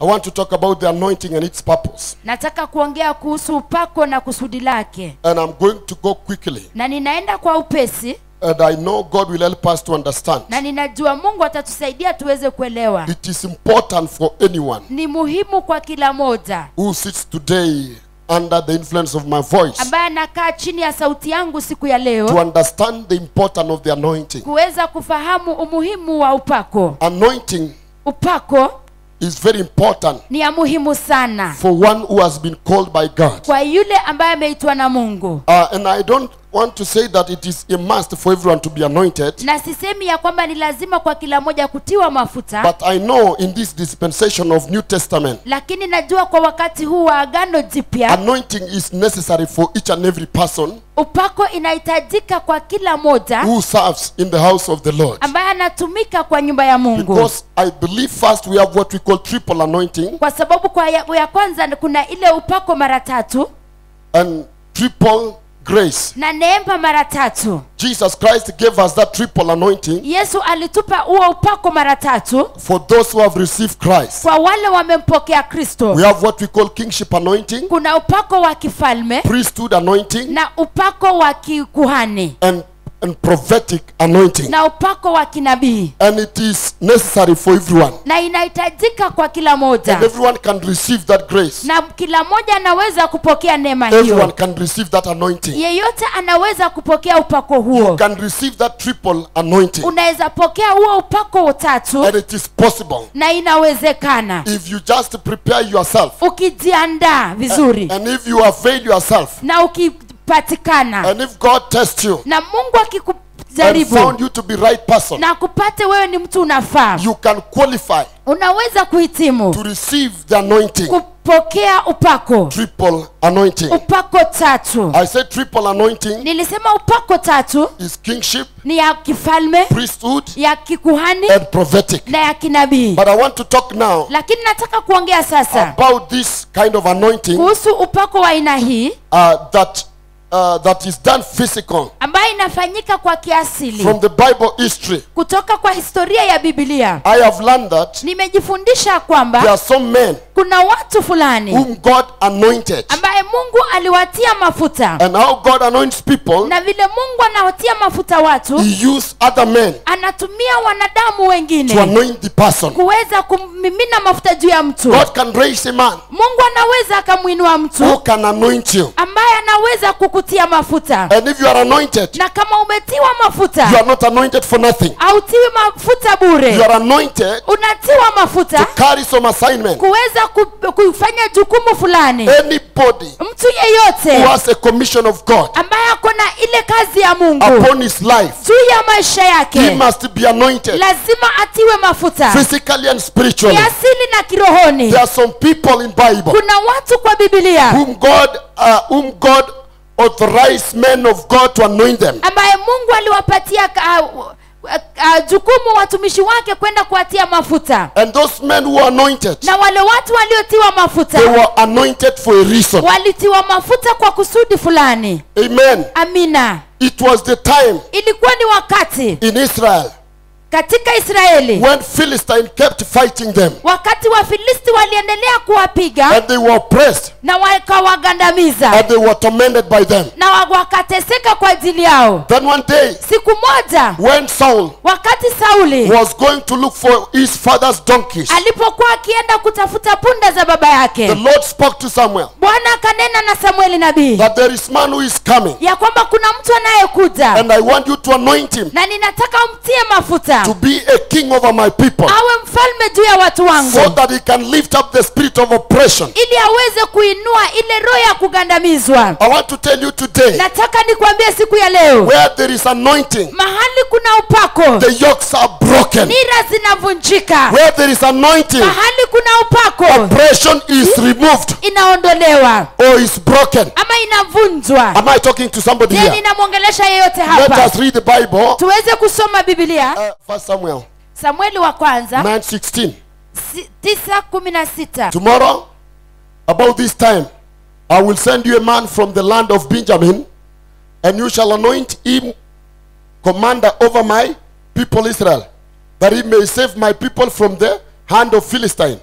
I want to talk about the anointing and its purpose. nataka kuongea kuhusu upako na kusudi lake And I'm going to go quickly. na ninaenda kwa upesi And I know God will help us to understand. na ninajua mungu atatusaidia tuweze kuelewa It is important for anyone ni muhimu kwa kila moja who sits today under the influence of my voice ambaye anakaa chini ya sauti yangu siku ya to leo understand the importance of the anointing. kuweza kufahamu umuhimu wa upako Anointing upako is very important ni ya muhimu sana for one who has been called by God. kwa yule ambaye ameitwa na mungu Uh, and I don't want to say that it is a must for everyone to be anointed, na sisemi ya kwamba ni lazima kwa kila moja kutiwa mafuta but I know in this dispensation of New Testament, lakini najua kwa wakati huu wa agano jipya anointing is necessary for each and every person upako inahitajika kwa kila moja who serves in the house of the Lord. ambaye anatumika kwa nyumba ya mungu Because I believe first we have what we call triple anointing kwa sababu kwa ya, ya kwanza kuna ile upako mara tatu and triple grace. na neema mara tatu Jesus Christ gave us that triple anointing yesu alitupa huo upako mara tatu for those who have received Christ. kwa wale wamempokea kristo We have what we call kingship anointing, kuna upako wa kifalme priesthood anointing, na upako wa kikuhani and, and prophetic anointing. na upako wa kinabii And it is necessary for everyone. na inahitajika kwa kila moja And everyone can receive that grace. na kila moja anaweza kupokea neema Everyone hiyo can receive that anointing. yeyote anaweza kupokea upako huo Can receive that triple anointing. unaweza pokea huo upako utatu And it is possible na inawezekana if you just prepare yourself ukijiandaa vizuri and if you avail yourself na ukipatikana and if God tests you na mungu and akikujaribu found you to be right person, na kupate wewe ni mtu unafaa you can qualify unaweza kuhitimu to receive the anointing. kupokea upako Triple anointing. upako tatu I said triple anointing nilisema upako tatu is kingship, ni ya kifalme priesthood, ya kikuhani and prophetic. na ya kinabii But I want to talk now lakini nataka kuongea sasa about this kind of anointing kuhusu upako wa aina hii uh, that uh, that is done physical ambayo inafanyika kwa kiasili from the Bible history. kutoka kwa historia ya bibilia I have learned that nimejifundisha there kwamba are some men kuna watu fulani whom God anointed, ambaye mungu aliwatia mafuta and how God anoints people, na vile mungu anawatia mafuta watu He used other men anatumia wanadamu to wengine anoint the person. kuweza kummimina mafuta juu ya mtu God can raise a man mungu anaweza akamwinua who mtu can anoint you, ambaye anaweza kukutia mafuta and if you are anointed, na kama umetiwa you mafuta are not anointed for nothing. hautiwi mafuta You bure are anointed unatiwa to mafuta carry some assignment. kuweza ku- kufanya jukumu fulani Anybody mtu who yeyote has a commission of God ambaye ako na ile kazi ya mungu upon his life, juu ya maisha he yake must be anointed lazima atiwe mafuta physically and spiritually. kiasili na kirohoni There are some people in Bible kuna watu kwa bibilia whom God, uh, whom God authorized men of God to anoint them. ambaye mungu aliwapatia uh, uh, uh, jukumu watumishi wake kwenda kuwatia mafuta And those men who were anointed, na wale watu waliotiwa mafuta they were anointed for a reason. walitiwa mafuta kwa kusudi fulani Amen. amina It was the time ilikuwa ni wakati in Israel katika israeli when Philistine kept fighting them wakati wafilisti waliendelea kuwapiga and they were oppressed na wakawagandamiza and they were tormented by them. na wa- wakateseka kwa ajili yao Then one day, siku moja when Saul wakati sauli was going to look for his father's donkeys, alipokuwa akienda kutafuta punda za baba the yake Lord spoke to Samuel bwana akanena na samueli nabii that there is man who is coming ya kwamba kuna mtu anayekuja and I want you to anoint him na ninataka umtie mafuta to be a king over my people awe mfalme juu ya watu wangu so that he can lift up the spirit of oppression. ili aweze kuinua ile roho ya kugandamizwa I want to tell you today nataka nikwambie siku ya leo where there is anointing, mahali kuna upako the yokes are broken. nira zinavunjika Where there is anointing, mahali kuna upako oppression is removed inaondolewa or is broken. ama inavunjwa Am I talking to somebody je here? ninamwongelesha yeyote Let hapa us read the Bible. tuweze kusoma biblia Uh, First Samuel samueli wa kwanza 9:16. si- tisa kumi na sita Tomorrow, about this time, I will send you a man from the land of Benjamin, and you shall anoint him commander over my people Israel, that he may save my people from the hand of Philistine.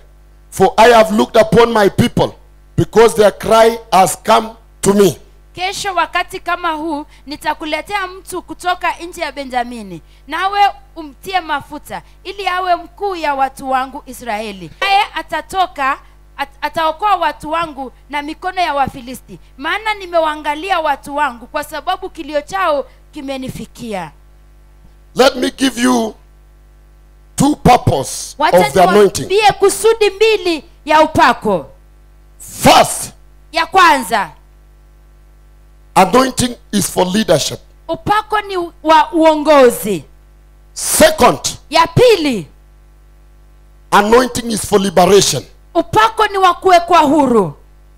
For I have looked upon my people, because their cry has come to me. kesho wakati kama huu nitakuletea mtu kutoka nchi ya benjamini nawe umtie mafuta ili awe mkuu ya watu wangu israeli naye atatoka at, ataokoa watu wangu na mikono ya wafilisti maana nimewaangalia watu wangu kwa sababu kilio chao kimenifikia Let me give you two purpose wacha of the anointing. niwaambie kusudi mbili ya upako First, ya kwanza anointing is for leadership. upako ni wa uongozi Second, ya pili anointing is for liberation. upako ni wa kuwekwa huru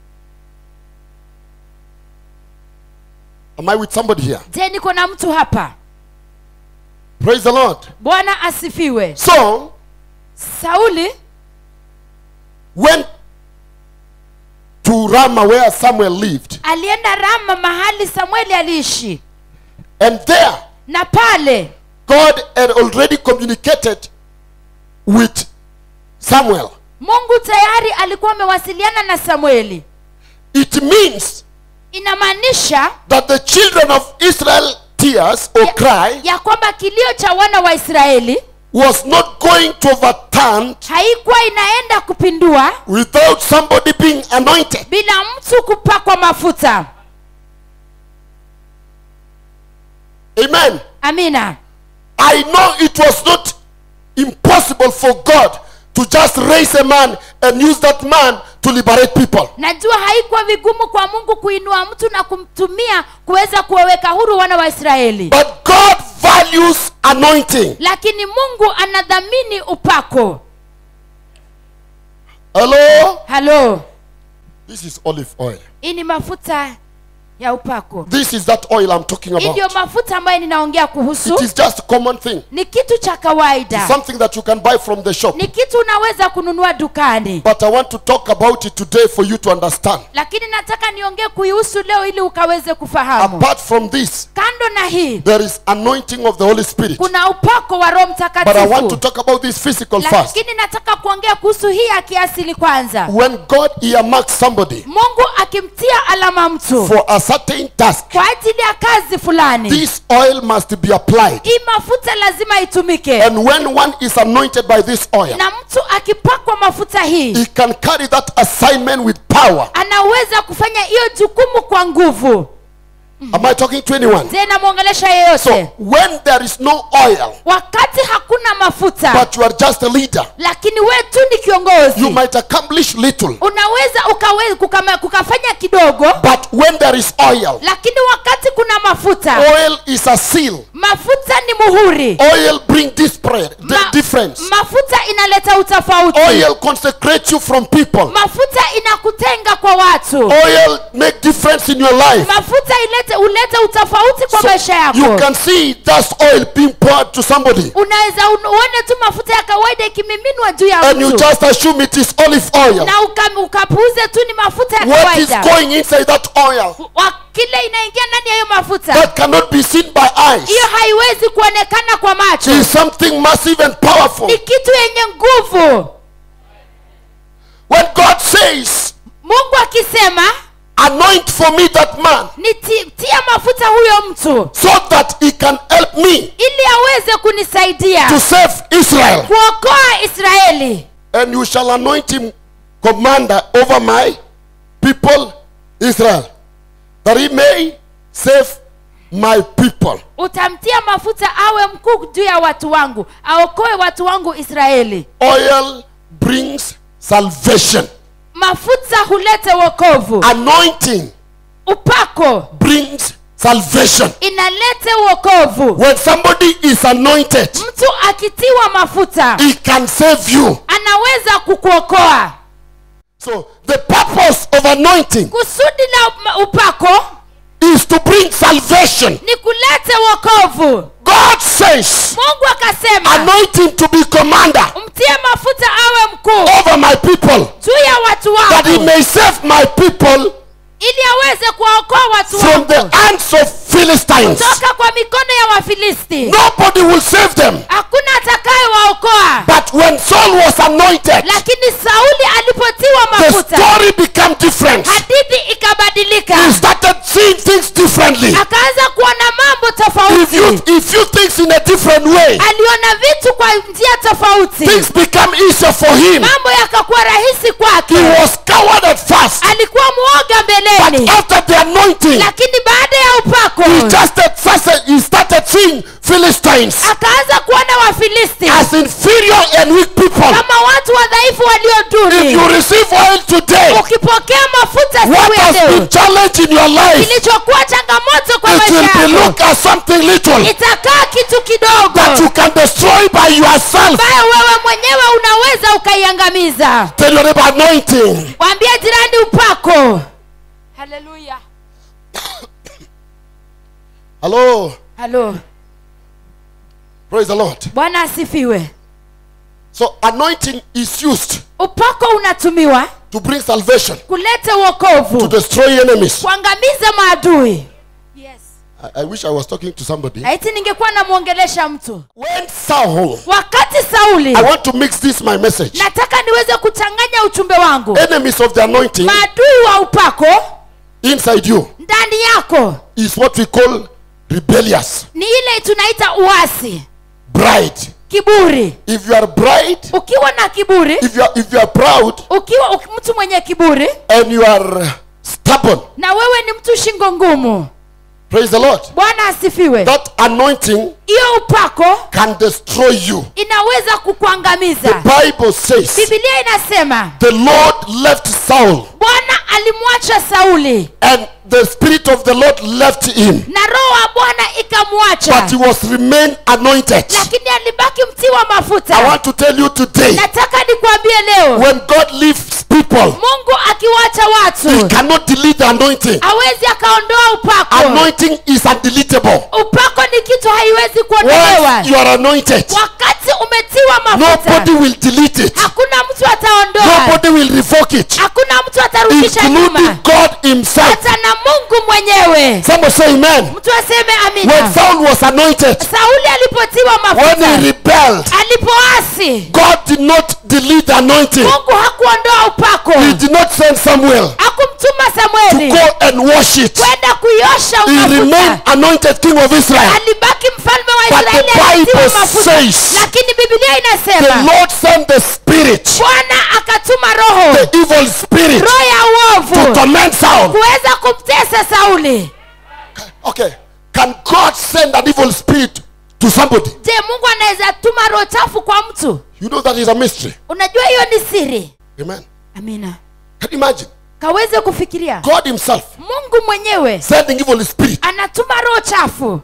Am I with somebody here? je niko na mtu hapa Praise the Lord. bwana asifiwe So, sauli went to Ramah where Samuel lived, alienda rama mahali samueli aliishi and there na pale God had already communicated with Samuel. mungu tayari alikuwa amewasiliana na samueli It means inamaanisha that the children of Israel tears or cry ya kwamba kilio cha wana wa israeli was not going to overturn haikuwa inaenda kupindua without somebody being anointed. bila mtu kupakwa mafuta Amen. amina I know it was not impossible for God to just raise a man and use that man to liberate people. najua haikuwa vigumu kwa mungu kuinua mtu na kumtumia kuweza kuwaweka huru wana wa israeli But God values anointing. lakini mungu anadhamini upako Hello? halo This is olive oil. hii ni mafuta ya upako This is that oil I'm talking hii ndio about. mafuta ambayo ninaongea It kuhusu is just a common thing. ni kitu cha kawaida Something that you can buy from the shop. ni kitu unaweza kununua dukani But I want to talk about it today for you to understand. lakini nataka niongee kuihusu leo ili ukaweze kufahamu Apart from this, kando na hii there is anointing of the Holy Spirit. kuna upako wa roho But I want to mtakatifu talk about this physical first. lakini nataka kuongea kuhusu hii ya kiasili kwanza When God earmarks somebody mungu akimtia alama mtu for a certain task, kwa ajili ya kazi fulani this oil must be applied. hii mafuta lazima itumike And when one is anointed by this oil, na mtu akipakwa mafuta hii he can carry that assignment with power. anaweza kufanya hiyo jukumu kwa nguvu Am I talking to anyone? je namwongelesha yeyote So, when there is no oil, wakati hakuna mafuta but you are just a leader, lakini we tu ni kiongozi you might accomplish little. unaweza ukawe, kukama, kukafanya kidogo But when there is oil, lakini wakati kuna mafuta oil is a seal. mafuta ni muhuri Oil bring disparate, di- Ma- difference. mafuta inaleta utofauti Oil consecrates you from people. mafuta inakutenga kwa watu Oil make difference in your life. mafuta ilete ulete utofauti kwa So maisha yako you can see that's oil being poured to somebody. unaweza un- uone tu mafuta ya kawaida ikimiminwa juu ya And you mtu just assume it is olive oil. na uka- ukapuuze tu ni mafuta ya What is kawaida going inside that oil Wa- kile inaingia ndani ya hiyo mafuta that cannot be seen by eyes hiyo haiwezi kuonekana kwa macho is something massive and powerful. ni kitu yenye nguvu When God says, mungu akisema anoint for me that man nitia mafuta huyo mtu so that he can help me ili aweze kunisaidia to save Israel. kuokoa israeli And you shall anoint him commander over my people Israel, that he may save my people. utamtia mafuta awe mkuu juu ya watu wangu aokoe watu wangu israeli Oil brings salvation. mafuta hulete wokovu Anointing upako brings salvation. inalete wokovu When somebody is anointed, mtu akitiwa mafuta he can save you. anaweza kukuokoa So the purpose of anointing kusudi la up- upako is to bring salvation. ni kulete wokovu God says, mungu akasema anoint him to be commander mtie mafuta awe mkuu over my people, juu ya watu that he wangu may save my people ili aweze kuwaokoa watu from the wangu hands of Philistines. toka kwa mikono ya wafilisti Nobody will save them. hakuna atakayewaokoa But when Saul was anointed, lakini sauli mafuta story became different. hadithi ikabadilika He started seeing things differently. akaanza kuona mambo He tofauti viewed, he viewed things in a different way. aliona vitu kwa njia tofauti Things became easier for him. mambo yakakuwa rahisi kwake He was coward at first, alikuwa mwoga but mbeleni after the anointing, lakini baada ya upako he just started, he started seeing Philistines akaanza kuona wafilisti as inferior and weak people. kama watu wadhaifu walio If you duni receive oil today, ukipokea mafuta what siku ya has leo been challenge in your life, kilichokuwa changamoto kwa it will maisha be yako looked as something little itakaa kitu that kidogo you can destroy by yourself. ambayo wewe mwenyewe unaweza ukaiangamiza Tell your neighbor anointing. mwambie jirani upako haleluya Hello. halo Praise the Lord. bwana asifiwe So anointing is used upako unatumiwa to bring salvation, kuleta to uokovu destroy enemies. kuangamiza maadui yes. I, I wish I was talking to somebody. laiti ningekuwa namwongelesha mtu When Saul, wakati sauli I want to mix this my message. nataka niweze kuchanganya uchumbe wangu Enemies of the anointing maadui wa upako inside you ndani yako is what we call rebellious, ni ile tunaita uasi bride. kiburi If you are bride, ukiwa na kiburi if you are, if you are proud ukiwa uk- mtu mwenye kiburi and you are stubborn, na wewe ni mtu shingo ngumu praise the Lord. bwana asifiwe That anointing hiyo upako can destroy you. inaweza kukuangamiza Bible says bibilia inasema the Lord left Saul bwana alimwacha sauli and the spirit of the Lord left him, na roho wa bwana but ikamwacha he was remain anointed. lakini alibaki mtiwa I mafuta want to tell you today, nataka nikwambie leo when God leaves people, mungu akiwacha he watu cannot delete the anointing. hawezi akaondoa upako Anointing is undeletable. upako ni kitu haiwezi kuondolewa Once you are anointed, wakati umetiwa mafuta nobody will delete it. hakuna mtu ataondoa Nobody will revoke it, hakuna mtu atarudisha including nyuma God himself. hata na mungu mwenyewe Somebody say amen. mtu aseme When amina Saul was anointed, sauli alipotiwa when he mafuta rebelled, alipoasi God did not delete the anointing. mungu hakuondoa upako He did not send Samuel hakumtuma to samueli go and wash it. kwenda kuiosha He remained mafuta anointed king of Israel. alibaki mfalme wa But the israeli alitiwa Bible mafuta says lakini bibilia the inasema Lord sent the spirit, bwana akatuma roho the evil spirit, roho ya to uovu torment Saul. kuweza kumtesa sauli Okay, can God send an evil spirit to somebody? je mungu anaweza tuma roho chafu kwa mtu You know that is a mystery. unajua hiyo ni siri Amen. amina Can you imagine? kaweze kufikiria God himself mungu mwenyewe sending evil spirit anatuma roho chafu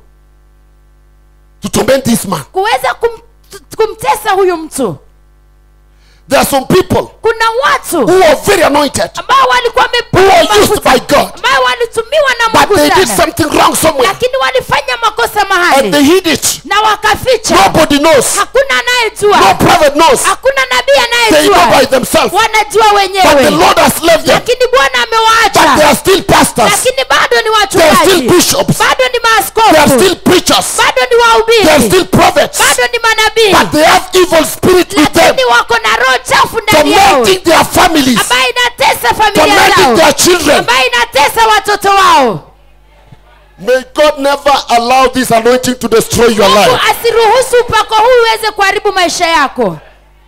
to torment this man. kuweza kum, kumtesa huyu mtu There are some people kuna watu who are very anointed, ambao walikuwa who wamepewa are used mafuta by God, ambao walitumiwa na but mungu they did sana something wrong somewhere lakini walifanya makosa and they mahali hid it. na wakaficha Nobody knows. hakuna No anayejua prophet knows. hakuna nabii They know by anayejua themselves. wanajua But the wenyewe Lord has left them. lakini bwana But they amewaacha are still pastors. lakini bado ni They are still wachungaji bishops. bado ni They are maaskofu still preachers. bado ni They are wahubiri still prophets. bado ni But manabii they have evil spirit with them, lakini wako na roho chafu ndani yao tormenting their families, ambayo inatesa familia tormenting zao their children. ambayo inatesa watoto wao May God never allow this anointing to destroy your mungu life. asiruhusu upako huu uweze kuharibu maisha yako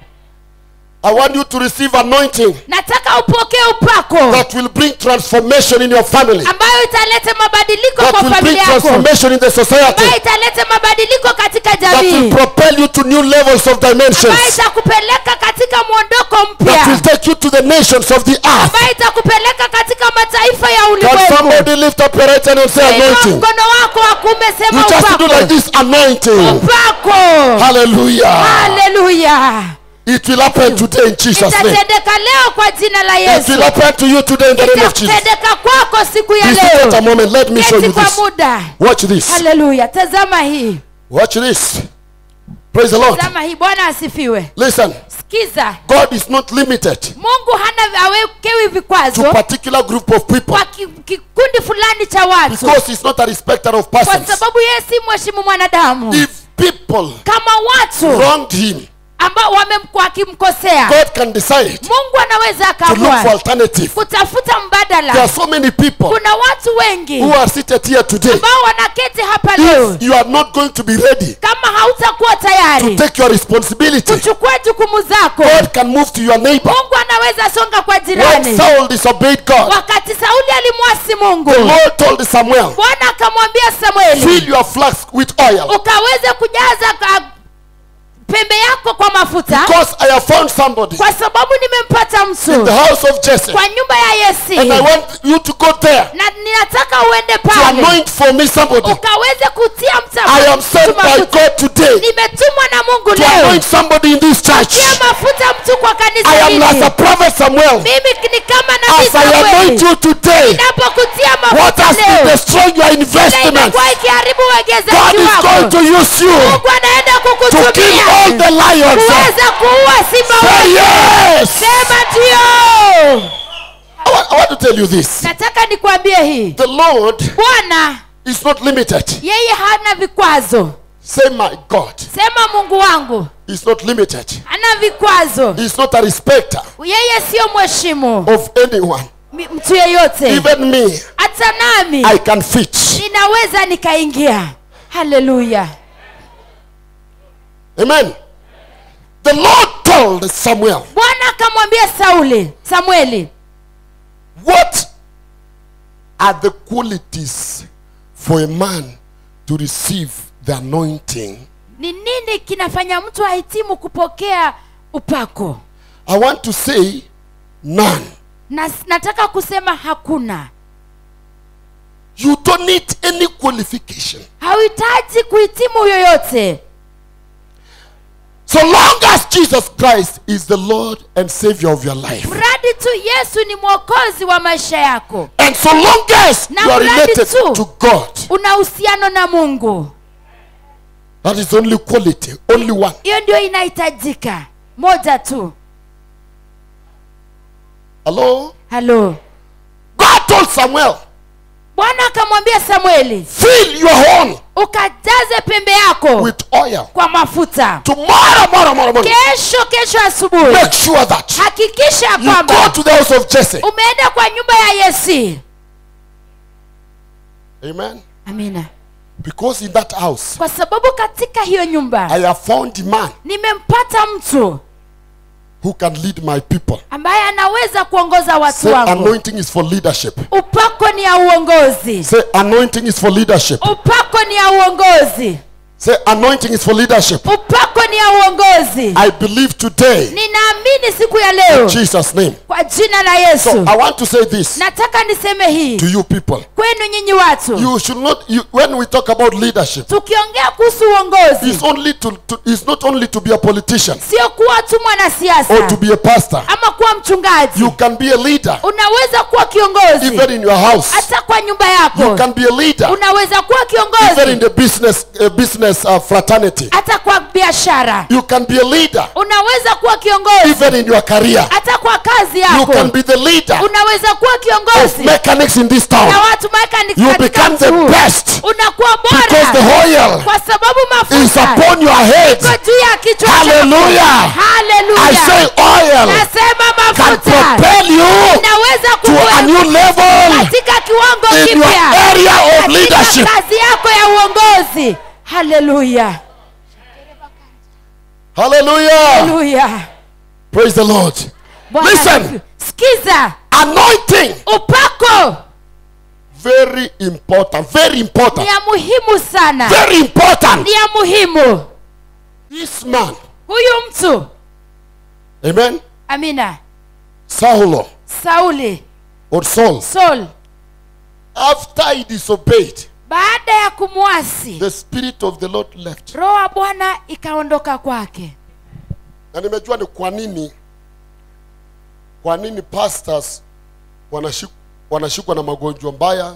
I want you to receive anointing nataka upokee upako that will bring transformation in your family, ambayo italeta mabadiliko that kwa will bring familia yako transformation in the society, ambayo italeta mabadiliko katika that will jamii propel you to new levels of ambayo dimensions, itakupeleka katika mwondoko that will mpya take you to the nations of the earth. ambayo itakupeleka katika mataifa ya Can ulimwengu somebody lift up your right hand and say Inua anointing? mkono wako wa kuume You sema just do like upako this anointing. upako Hallelujah. haleluya It will happen today in Jesus' name. itatendeka leo kwa jina la It yesu will happen to you today in the name of Jesus. itatendeka kwako siku ya Please take a leo moment. Let me show keti you kwa this. muda Watch this. haleluya tazama hii Watch this. Praise the Lord. tazama hii bwana asifiwe Listen, sikiza God is not limited mungu hana awekewi to vikwazo particular group of people kwa ki- kikundi fulani cha watu because He's not a respecter of kwa persons. sababu yeye si mheshimu mwanadamu If people kama watu wronged Him, ambao wamemkuwa akimkosea God can decide mungu anaweza to look for akaamua alternative. kutafuta There mbadala are so many people kuna watu wengi who are seated here today. ambao wanaketi hapa leo If you are not going to be ready kama hautakuwa to tayari take your responsibility, kuchukua jukumu zako God can move to your neighbor. mungu anaweza songa kwa When jirani Saul disobeyed God, wakati sauli alimwasi mungu the Lord told Samuel, bwana akamwambia samueli fill your flask with oil ukaweze kujaza ka- pembe yako kwa mafuta because I have found somebody kwa sababu nimempata in mtu the house of Jesse kwa nyumba ya yesi and I want you to go there na ninataka uende to pale anoint for me somebody. ukaweze kutia mta- I am sent mtu by mafuta. God today nimetumwa na mungu to leo anoint somebody in this church. tia mafuta mtu kwa kanisa I am hili as a prophet Samuel. mimi ni kama nabii As I anoint Samueli you today, ninapokutia what has mafuta been leo destroying your na investment, imekuwa ikiharibu God uwekezaji is going wako to use you mungu anaenda to kill kukutumia all the lions. kuweza kuua simba Say wote yes. sema ndio I want, I want to tell you this. nataka nikwambie hii The Lord bwana is not limited. yeye hana vikwazo Say, my God sema mungu wangu is not limited. hana vikwazo He is not a respecter yeye siyo mheshimu of anyone. mi- mtu yeyote Even me, hata nami I can fit. ninaweza nikaingia haleluya Amen. The Lord told Samuel, bwana akamwambia sauli samueli What are the qualities for a man to receive the anointing? ni nini kinafanya mtu ahitimu kupokea upako I want to say none. na nataka kusema hakuna You don't need any qualification. hauhitaji kuhitimu yoyote So long as Jesus Christ is the Lord and Savior of your life. mradi tu yesu ni mwokozi wa maisha yako And so long as Na you are mradi related tu. to God, una uhusiano na mungu that is only quality, only one. hiyo ndio inahitajika moja tu Hello? halo God told Samuel, bwana akamwambia samueli fill your horn ukajaze pembe yako with oil. kwa mafuta Tomorrow, tomorrow, tomorrow morning, kesho kesho asubuhi make sure that hakikisha ya you go kwamba to the house of Jesse. umeenda kwa nyumba ya yesi Amen. amina Because in that house, kwa sababu katika hiyo nyumba I have found a man nimempata mtu who can lead my people. ambaye anaweza kuongoza watu Say, wangu anointing is for leadership. upako ni ya uongozi Say, anointing is for leadership. upako ni ya uongozi Say, anointing is for leadership. upako ni ya uongozi I believe today, ninaamini siku ya in leo Jesus' name. kwa jina la So yesu I want to say this nataka niseme hii to you people. kwenu nyinyi watu You should not, you, when we talk about leadership, tukiongea kuhusu uongozi it's only to, to it's not only to be a politician sio kuwa tu or to mwanasiasa be a pastor. ama kuwa mchungaji You can be a leader unaweza kuwa kiongozi even in your house. hata kwa nyumba You yako can be a leader unaweza kuwa even in kiongozi the business uh, business uh, fraternity. hata kwa biashara You can be a leader unaweza kuwa kiongozi even in your career. hata kwa kazi You yako can be the leader unaweza kuwa of kiongozi mechanics in this town. na watu mechanics You katika become mji the huu. best unakuwa because the bora oil kwa sababu is mafuta upon your head. iko juu ya kichwa chako. Hallelujah. I Hallelujah. say oil nasema can mafuta propel you inaweza to a kukuweka new level katika kiwango in your kipya area of katika leadership. kazi yako ya uongozi haleluya Hallelujah. haleluya Praise the Lord. Bwana Listen. asifiwe. sikiza Anointing. upako Very important. Very ni important. ya muhimu sana Very important. ni ya muhimu This man. huyu mtu Amen. amina Saulo sauli or Saul. saul After he disobeyed, baada ya kumwasi the spirit of the Lord left. roho wa bwana ikaondoka kwake Na nimejua ni kwa nini kwa nini pastors wanashik, wanashikwa na magonjwa mbaya.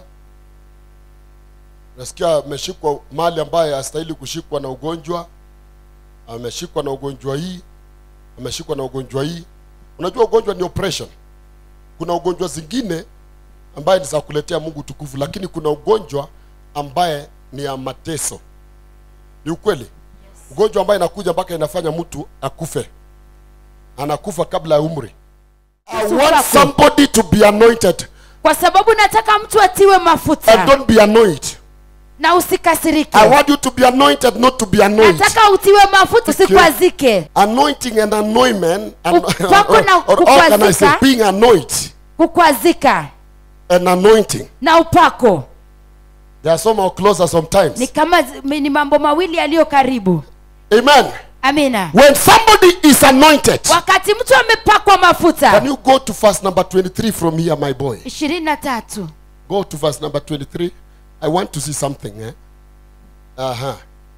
Nasikia ameshikwa mali ambaye hastahili kushikwa na ugonjwa, ameshikwa na ugonjwa hii, ameshikwa na ugonjwa hii. Unajua ugonjwa ni oppression. Kuna ugonjwa zingine ambaye ni za kuletea Mungu tukufu, lakini kuna ugonjwa ambaye ni ya mateso. Ni ukweli? ugonjwa ambayo inakuja mpaka inafanya mtu akufe anakufa kabla ya umri i Yesu want kwako. somebody to be anointed kwa sababu nataka mtu atiwe and mafuta don't be annoyed na usikasirike i want you to be anointed not to be annoyed nataka utiwe mafuta usikwazike anointing and anointment and, Upako na or, or how can I say kukwazika. being anointed kukwazika and anointing na upako they are somehow closer ni sometimes kama zi- ni mambo mawili yaliyo karibu amen amina when somebody is anointed wakati mtu amepakwa can mafuta you go to verse number 23 from here my boy ishirini na tatu Go to verse number 23. I want to see something. Eh? Uh huh.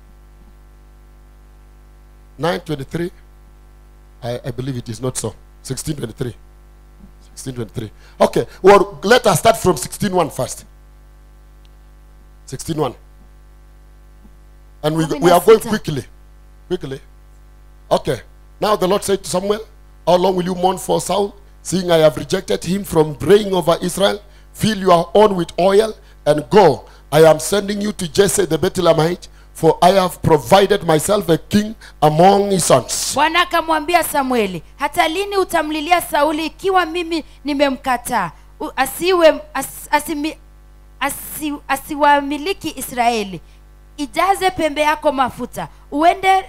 923. I, I believe it is not so. 1623. 1623. Okay. Well, let us start from 16.1 first. 16.1. And we, we are going quickly. Quickly. Okay. Now the Lord said to Samuel, How long will you mourn for Saul, seeing I have rejected him from reigning over Israel? Fill your horn with oil and go. I am sending you to Jesse the Bethlehemite, for I have provided myself a king among his sons. bwana akamwambia samueli hata lini utamlilia sauli ikiwa mimi nimemkataa U- asiwe as, asimi, asi, asiwamiliki israeli ijaze pembe yako mafuta uende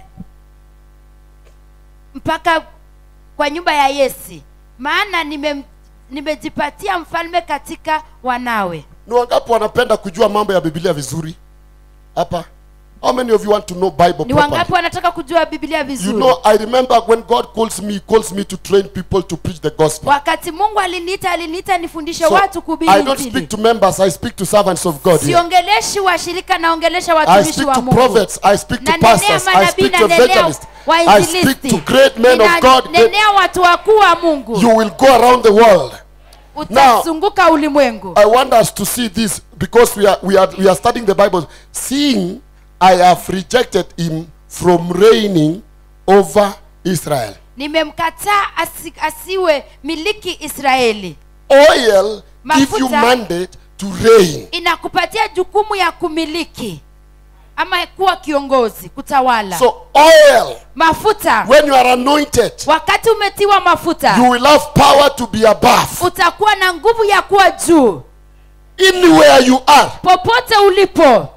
mpaka kwa nyumba ya yesi maana nimem- nimejipatia mfalme katika wanawe Ni wangapi wanapenda kujua mambo ya Biblia vizuri? Hapa. How many of you want to know Bible ni properly? wangapi wanataka kujua biblia You vizuri know, I remember when God calls me, he calls me to train people to preach the gospel. wakati mungu aliniita aliniita nifundishe So, watu kuhubiri I don't Injili. speak to members, I speak to servants of God here. siongeleshi washirika naongelesha I watumishi speak wa to mungu prophets, I speak to Nanenea pastors, I manabii, speak to nanenea evangelists, I speak wainjilisti. to great men of Nina- God. that nenea watu wakuu wa mungu You will go around the world. utazunguka ulimwengu I want us to see this because we are we are we are studying the Bible. Seeing I have rejected him from reigning over Israel. nimemkataa asi, asiwe miliki israeli Oil give you Mafuta. mandate to reign. inakupatia jukumu ya kumiliki ama kuwa kiongozi kutawala So oil, mafuta when you are anointed, wakati umetiwa mafuta you will have power to be above. utakuwa na nguvu ya kuwa juu Anywhere you are, popote ulipo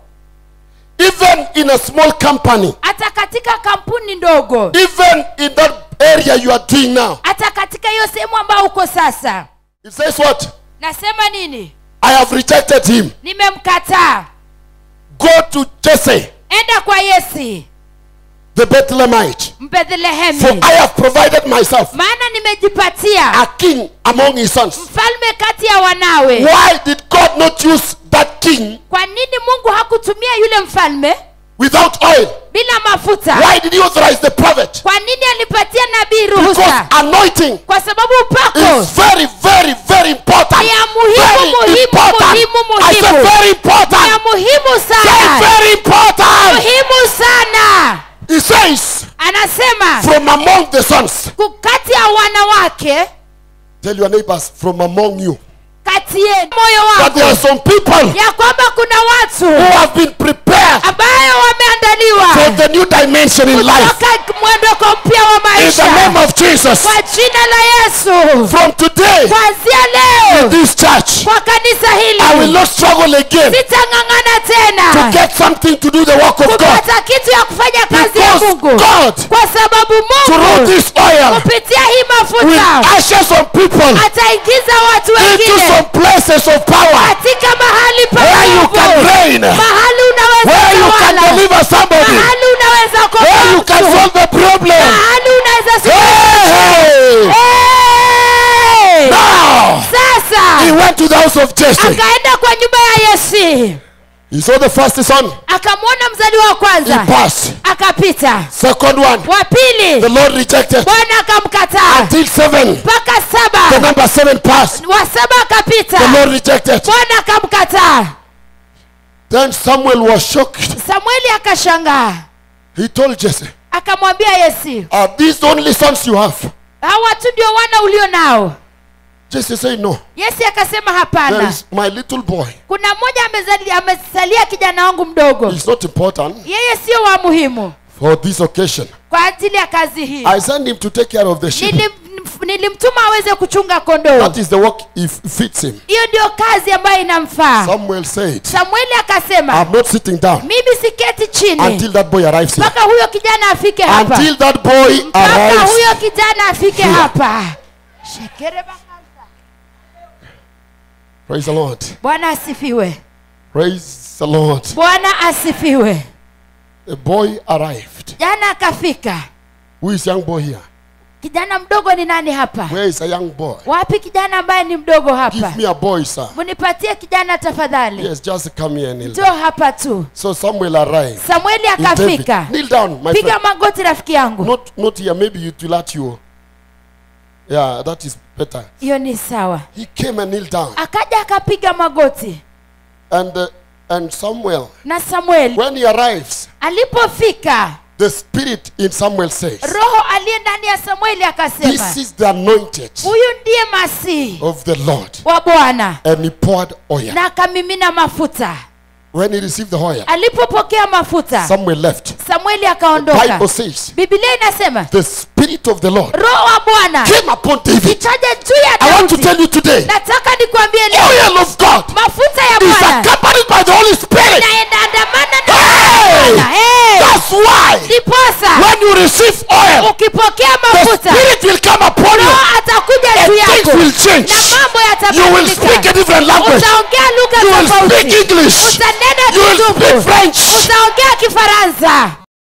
even in a small company, hata katika kampuni ndogo even in that area you are doing now. hata katika hiyo sehemu ambayo uko sasa It says what? nasema nini I have rejected him. nimemkataa Go to Jesse, enda kwa yesi the Bethlehemite. For mbethlehemi I have provided myself maana nimejipatia a king among his sons. mfalme kati ya wanawe Why did God not use that king kwa nini mungu hakutumia yule mfalme without oil? bila mafuta Why did he authorize the prophet? kwa nini alipatia nabii Because ruhusa anointing kwa sababu upako is very, very, very important. Ni ya muhimu, Very muhimu, important. muhimu, I said muhimu. very ni important. ya muhimu Very, sana very important. muhimu sana He says, anasema from among the sons. ku- kati ya wanawake Tell your neighbors, from among you. kati yenu moyo That there are wako some people ya kwamba kuna who watu have been prepared ambayo wameandaliwa for the new dimension in life. kutoka mwondoko mpya wa In the maisha name of Jesus. kwa jina la yesu From today, kuanzia leo this church, kwa kanisa I will hili not struggle again sitang'ang'ana to tena get something to do the work of God. kupata kitu ya kufanya kazi ya Because mungu God, kwa sababu through mungu this oil, kupitia hii will mafuta usher some people ataingiza watu into wengine some places of power katika mahali pa where you nguvu. can reign, mahali unaweza where you can tawala. deliver somebody, mahali unaweza where you kuokoa can mtu. solve the problem. mahali unaweza Hey, hey. Hey! Now, he sasa went to the house of Jesse. akaenda kwa nyumba ya yesi He saw the first son. akamwona mzaliwa wa He kwanza passed. akapita Second one, wa pili the Lord rejected. bwana akamkataa Until seven, mpaka the saba number seven passed. wa saba akapita The Lord rejected. bwana akamkataa Then Samuel was shocked. samueli akashangaa He told Jesse, akamwambia yesi Are these the only sons you have? hawa tu ndio wana ulio nao Jesse said, No. yesi akasema There hapana is my little boy. kuna mmoja amezali- amesalia kijana wangu mdogo He's not important. yeye sio wa muhimu for this occasion. kwa ajili ya kazi hii I sent him to take care of the sheep. Nilim, nilimtuma aweze kuchunga kondoo That is the work if fits him. hiyo ndio kazi ambayo inamfaa Samuel said, samueli akasema I'm not sitting down mimi siketi chini until that boy arrives here. mpaka huyo kijana afike hapa Until that boy mpaka arrives. huyo kijana afike here. hapa Shekere bakasa. Praise the Lord. bwana asifiwe Praise the Lord. bwana asifiwe The boy arrived. jana akafika Who is young boy here? kijana mdogo ni nani hapa Where is a young boy? wapi kijana ambaye ni mdogo hapa Give me a boy, sir. munipatie kijana tafadhali Yes, just come here and kneel njoo down. hapa tu So Samuel arrived. samueli in David. akafika Kneel down, my piga friend. magoti rafiki yangu Not, not here. Maybe it will hurt you. Yeah, that is better. hiyo ni sawa He came and kneeled down. akaja akapiga magoti And uh, and Samuel, na samueli when he arrives, alipofika the spirit in Samuel says, roho aliye ndani ya samueli akasema This is the anointed huyu ndiye masihi of the Lord. wa bwana And he poured oil. na akamimina mafuta When he received the oil, alipopokea mafuta Samuel left. samueli Bible akaondoka says, bibilia inasema the spirit of the Lord roho wa bwana came upon David. ikaja juu ya I want to daudi tell you today, nataka nikwambie leo oil of God mafuta ya is bwana accompanied by the Holy Spirit. inaendandamana na Hey! Bwana. Hey! That's why ndiposa when you receive oil, ukipokea the mafuta spirit will come upon you. roho atakuja And juu things yako will change. na mambo You will speak a yatabadilika different language. utaongea lugha You will speak tofauti English. utanena You will kizungu speak French. utaongea kifaransa